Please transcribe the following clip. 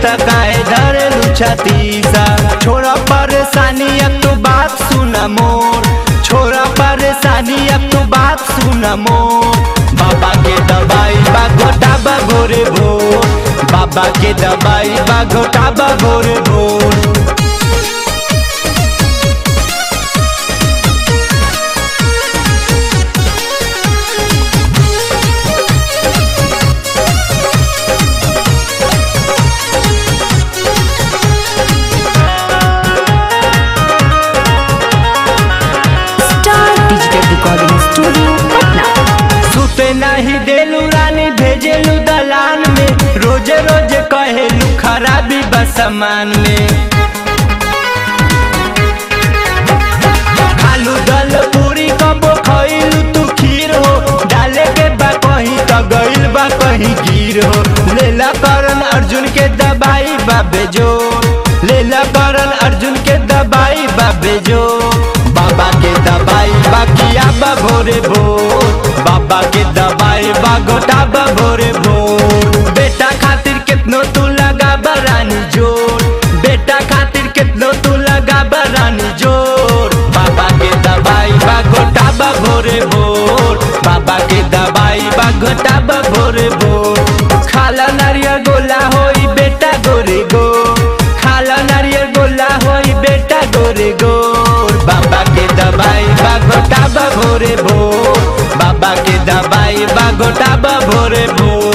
त काहे धरे छतीसा छोड़ा परेशानी अब तू बात सुन मोर छोड़ा परेशानी अब तू बात सुन मोर बाबा के दवाई बा घोटा बा भोरे भोर बाबा के दवाई बा घोटा बा भोरे भोर star digital recording studio Patna सुते नहीं देलू रानी भेजेलू दलान में रोजे रोजे कहेलू खराबी बस सामान में खालू दल पूरी कबो खइलू तू खीर हो डाले के बा कहीं त गइल बा कहीं गिर हो लेला करन अर्जुन के दबाई बाबे जो लेला करन अर्जुन के दबाई बाबे जो बाबा के दबाई बाकिया बा भोरे भोर बाबा के दबाई बा गोटा बा भोरे भोर बेटा खातिर कितनो तू लगा बरानी जोर बेटा खातिर कितनो तू लगा बरानी जोर बाबा के दबाई बा गोटा बा भोरे भोर बाबा के दबाई बा गोटा बा भोरे भोर खाला नारियल गोला होई बेटा गोरे गो खाला नारियल गोला होई बेटा गोरे गोर बाबा के दबाई बा गोटा बा भोरे भोर बाबा के दबाई बा गोटा बा भोरे भोर